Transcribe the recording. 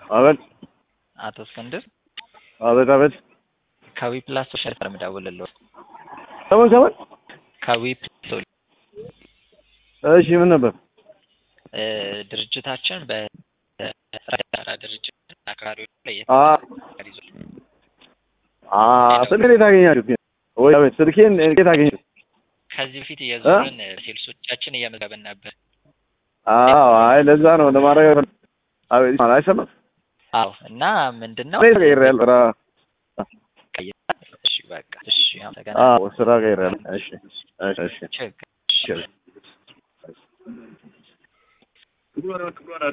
አቤት አቶ እስክንድር አቤት አቤት ከዊ ፕላስ ሶሻል ፈርም ደውልልዎ ሰሞን ሰሞን ከዊ ፕላስ እሺ ምን ነበር እ ድርጅታችን በራ ድርጅት አካባቢዎች ላይ አ የተቀር ይዟል። አ ስልኬን የት አገኛችሁት ወይ አቤት ስልኬን የት አገኛችሁት ከዚህ በፊት እየዞርን ሴልሶቻችን እየመዘገብን ነበር። አዎ አይ ለዛ ነው ለማድረግ አቤት ማለት አይሰማም አዎ እና ምንድን ነው እኔ ተቀይሬያለሁ ስራ እሺ በቃ እሺ አመሰግናለሁ። አዎ ስራ ቀይሬያለሁ እሺ እሺ እሺ ችግር እሺ